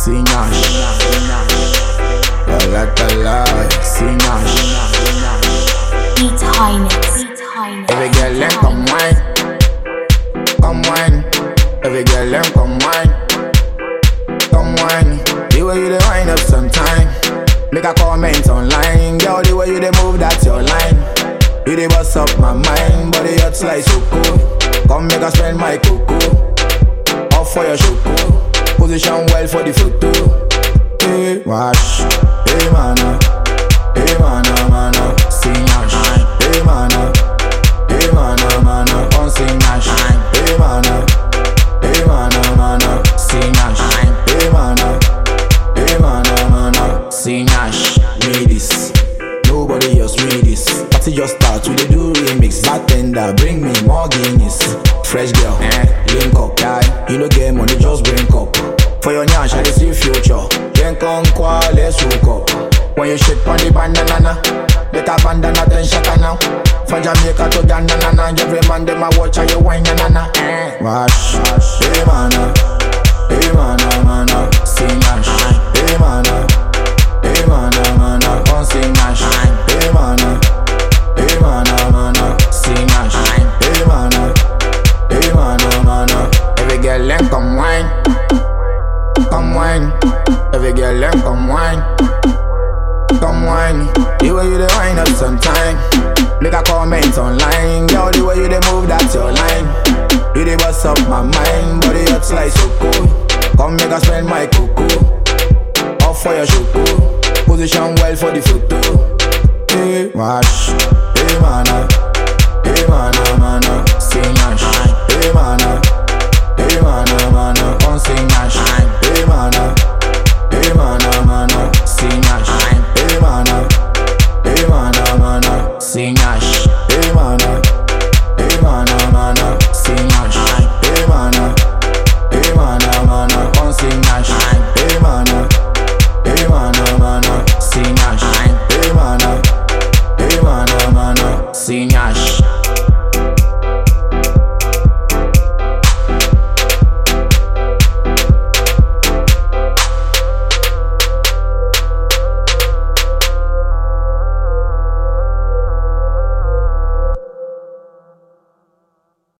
Sinyash. La la la la, Sinyash. Beat Highness. Beat Highness. Every girl them come wine, come wine. Every girl them come wine, come wine. The way you dey wind up sometime, make a comment online. Girl, the way you dey move, that's your line. You dey bust up my mind, body hot like cool. Come make I spend my cocoa, off for your choco. Position well for the photo. Hey, wash, hey mana, hey mana mana, sing yash. Hey mana, hey mana mana, on sing yash. Hey mana, hey mana mana, sing yash. Hey mana, hey mana mana, sing yash. Read this. Nobody else read this. Party just start, we dey do remix. Bartender, bring me more Guinness. Fresh girl, eh, link up, guy. You no get money, just bring up. For your nyash, I dey see future. Then come qua, let's hook up. When you shit on the bandana, better bandana than shakana. From Jamaica to Ghana, na, na. every man dem a watch how you wine, na na na. Eh. Wash, hey mana, hey mana mana, sing yash. Hey mana, hey mana mana, come sing yash. Hey mana, hey mana mana, sing yash. Hey mana, hey mana mana, every girl them come wine, come wine. Every girl them come wine, come wine. The way you dey wine up sometime, make a comment online. Girl, the way you dey move, that's your line. You dey bust up my mind, body hot like cool. Come make I spend my cocoa, off for your choco. Position well for the photo. Hey, wash, hey mana,